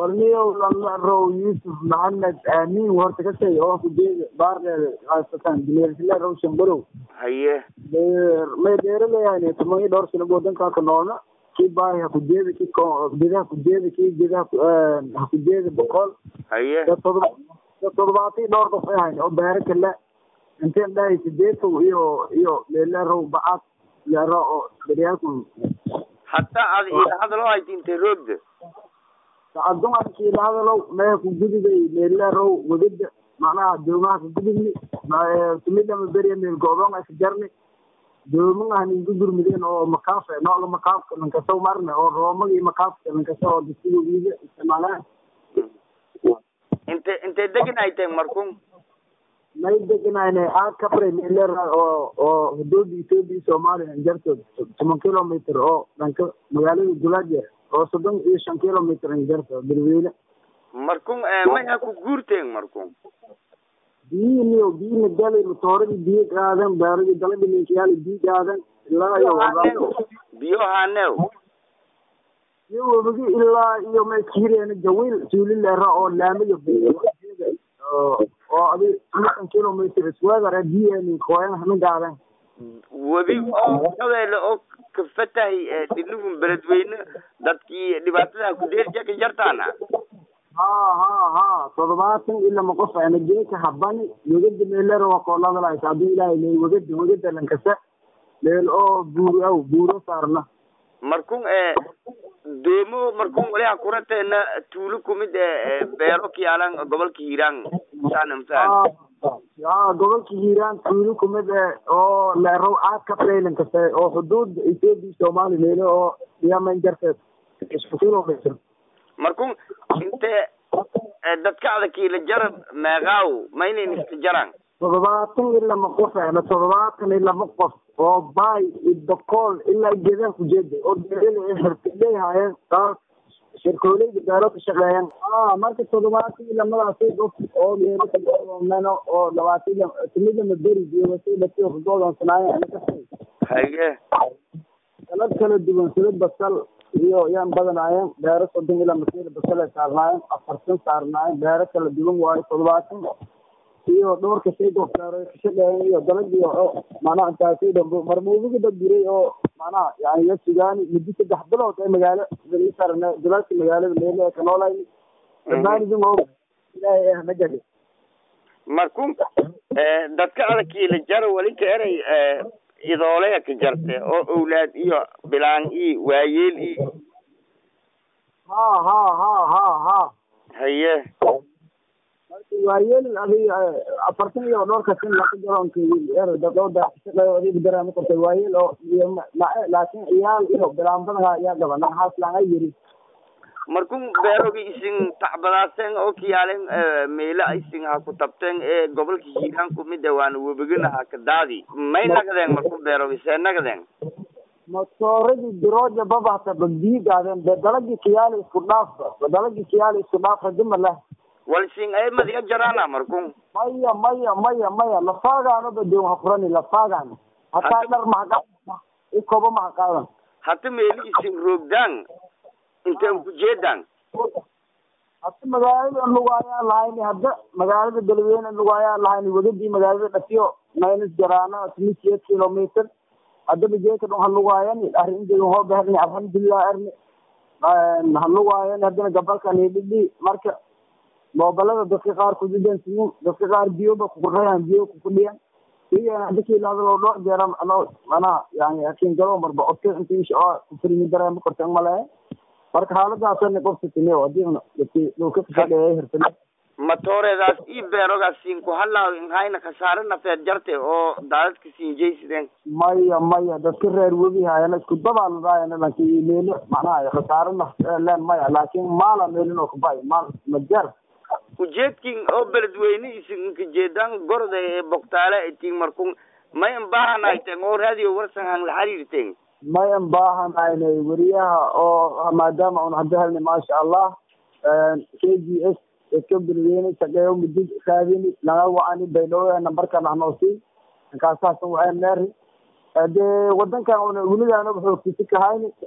warniyow lalarow yuusuf maxamed aamin horta ka shay oo kujeeda baarleeda haysatan dileersile row shambalow haye may dheeraleyahay toban iyo dhowr sano wadankaa ka noolna kii baahi hakujeeda kii gedaha kujeeda kii gedaha hakujeeda boqol haye dad todoba dad toddobaatan iyo dhowr qof ay hayn oo beero kale inteen dhahay sideetow iyo iyo leelarow bacad leero oo daryaalku hataa ad ila hadaloo hayti intay roogda dumarkii la hadalow meeha ku gudubay leelarow wadada macnaha doomaha ka gudubni tumidama beriya meel go'doon ay ka jarni doomaha ninka gurmideen oo makaaf noola makaafka lankasaw marne oo roomagii makaafka lankasa oo dasiga wiiga isticmaalaan inte intay degan ay tahay markun may deganayne aad ka baray leelera oo oo xuduuda etoobiya soomaaliya jartood toban kilometer oo dhanka magaalada gulaajeer oo soddon iyo shan kilometer jarto berweyne markun may ha ku guurteen markun biyihii niyo biyihina galay matooradii biyo qaadan baaradii dalada ninkayaali biyo qaadan ilaa iyo biyo haneew iyo webigi ilaa iyo may kiireena jawiil suulilera oo laamiga oo adi shan kilometer isweedar biyeeni kooyan hana qaadan webi oo shabeelle oo ka fatahay dhiligun beledweyne dadkii dhibaatadaha kudeerja ka jartaana ha ha ha toddobaatan ilama qof ana geeka habani wegada meelera waa kooladalays haddii ilaahay leey wegada wegada lankasa meel oo buur aw buuro saarna markun doomo markun waliha kurateena tuulo kumid e beero kiyaalan gobolka hiiraan saanam faham ya gobolka hiiraan tuulo kumid e oo leerow aad ka preylan kasta oo xuduuda ethoopia soomaaliya meelo oo yaman jarteed isku kilometer markun inte dadka adakiila jaran meeqaaw ma inayn iska jaraan toddobaatan iyo lama qof ana toddobaatan iyo lama qof oo baay iyo dokool ilaa geedaha kujeeda oo beerada ay xirfadley haayeen qaar shirkooleyda beero ka shaqeeyaan a marka toddobaatan iyo lamadaasi qof oo meelo kadoomeno oo labaatan iyo timidama beri joogasi dhati kudoodonsanaayeen haye salad kala duwan salad basal iyo yaan badanaayeen beero soddon ilaa masiir basal ay saarnaayeen afartan saarnaayeen beero kala duwan waayo toddobaatan iyo dhowrka shay beero ka shaqeeyeen iyo dalagii oo macnaha intaasay dhambo marmuudiga dad diray oo macnaha yani ya sugaani muddo saddex bilood ee magaalo ii sarne dalaalka magaalada meelo ee ka noolayni barnaamijin oo ilaahay ah nagadi markun dadka adakiila jara weli ka eray idooleya ka jarte oo owlaad iyo bilaan i waayeel i ha ha ha ha ha haye marka waayeel adi afartan iyo dhowrka sin laka jaroonki dadooda shaqeeyo adiga dareema kortay waayeel oo iyo mae laakin iyaal iyo bilaan badanha ayaa gabana haas laanga yiri markun beerogi isin tacbadaaseen oo kiyaalen meelo isin ha ku tabteen ee gobolka hiiraan kumid e waana webigana ha ka daadi may nagadeen markun beerogi see nagadeen matooradii dirooja babahta biyi gaadeen be dalagii kiyaali isku dhaaf dalagii kiyaali isku dhaaf hadima leh wal sin ay madiga jaraana markun maya maya maya maya lafaagaano badoon ha furani lafaagaano hataa dhar maha ikoba maha qaadan hata meeli isin roogdaan inteen ku jeedaan hata magaalada lugaayaa lahayni hadda magaalada galweyne lugaayaa lahayni wadadii magaalada dhafiyo maynas jaraana timiseed kilometer haddaba jeeka dhon halugaayani arrinteeda hoo beherni alxamdulilah erni halugaayani haddana gabalkani dhidhi marka moobalada dadka qaar kudidan siyin dadka qaar biyoba kukurayaan biyo kukudhiyan iyan hadakii lahadalo dhowr jeera ano mana yani akin galo marba odka inta insha allah kufurimi dareema korta malehe marka xaaladaasana qofsatine adiina dadki dhulka kashaqeeya hirfale matooreedaas ii beerogaas siin ku halaaw inhayna khasaare nafeed jarte oo daadadka siin jeysideen maya maya dadka reer webi haayana isku dabaaladaayana laki meelo macnaha khasaare naf leen maya laakin maala meelin oo kabay maal majar ujeedkin oo beledweyne isinka jeedaan gorda ee bogtaale itiin markun may imbahanayten oo radio warsan hang la xiriirteen may imbaahanaynay weriyaha oo maadaama un hadda helni maasha allah k g s dadka beledweyne shaqeeyo mudid raadini naga wacani baydhabo nambarkan ahnoosii inkaasasan waxay neeri dee wadankan una weligaana xoogtisi kahayni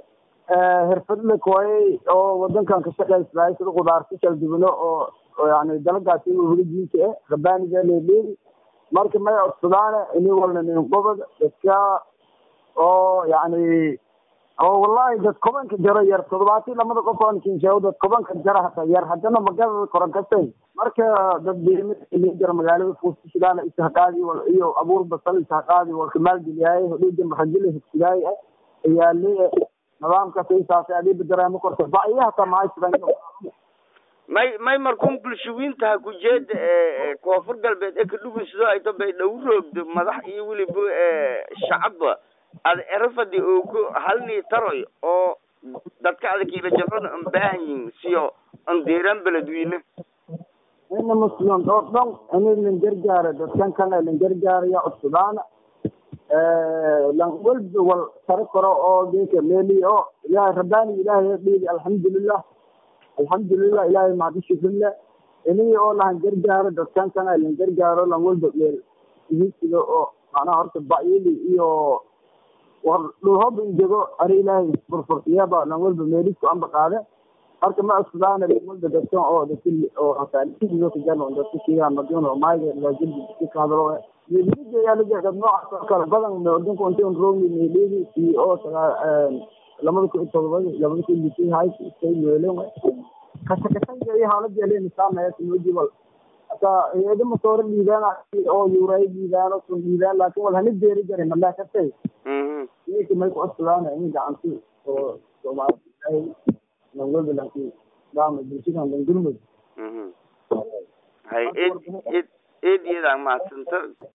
xirfadle kooyay oo wadankan ka shaqaysaday sida qudaarta kala duwano oo oo yani dalagaasi weli diinta eh rabaaniga leeleedi marka may codsadaane ini walna nin gobod dadka oo yani oo wallahi dad kobanka jaro yar toddobaatan lamada qof aan kinsheego dad kobanka jara hata yar haddana magaalada koran kastay marka dad beemid jara magaalada fuusta shidaala isahaqaadi wal iyo abuur basal isahaqaadi walka maalgeliyaay hodhiija maxajile higsigaay ayaale nidaamka saysaasay adiiba dareemo korta baiya hata mahaysidan may may markun bulshooyintaha kujeeda koonfur galbeed ee kadhugunsido ayto bay dhow roogdo madax iyo weliba shacabba ad erafadi oo ku halnii taroy oo dadka adakiila jabada an baahan yihin siyo an deeraan beledweyne ina muslim oo dhan ini lin gargaara dadkan kana lin gargaaraya cusbadaana lan walba wal taro karo oo geeka meeli oo ilaahay rabbaani ilaahay dhiili alxamdulilah alxamdulilah ilaahay mahadi shukrinle ini oo lahan gargaaro dadkan kana lin gargaaro lan walba meel ihisiga oo macnaha horta ba'yili iyo war dhulhob injego ari ilaahay furfurtiyaba lan walba meelisku amba qaade marka ma cusbadaana lan walba dadkan oo dadki oo hasaaliyo kajano dadka kiyaa madino oo maayga laajilbi dadki ka hadalo meelida yaa laga dad noocaas oo kale badan meeldinku inta un roogni meelidi iyo oo sagaa lamada kun iyo todobadi labada kun iyo lixii hay istay meelen kasa kasanga iyo haalada yeleen islaamaya sunoji wal hata eeda masoore dhiibaan oo yuuray dhiibaan oo sun dhiibaan laakin wal hana deeri jare malaa kasay ninki may ku cusbadaana in gacanti oo soomaali lan walba lanki daama bulshadan lan gurmud hay ed ed eed iyadaan mahadsanta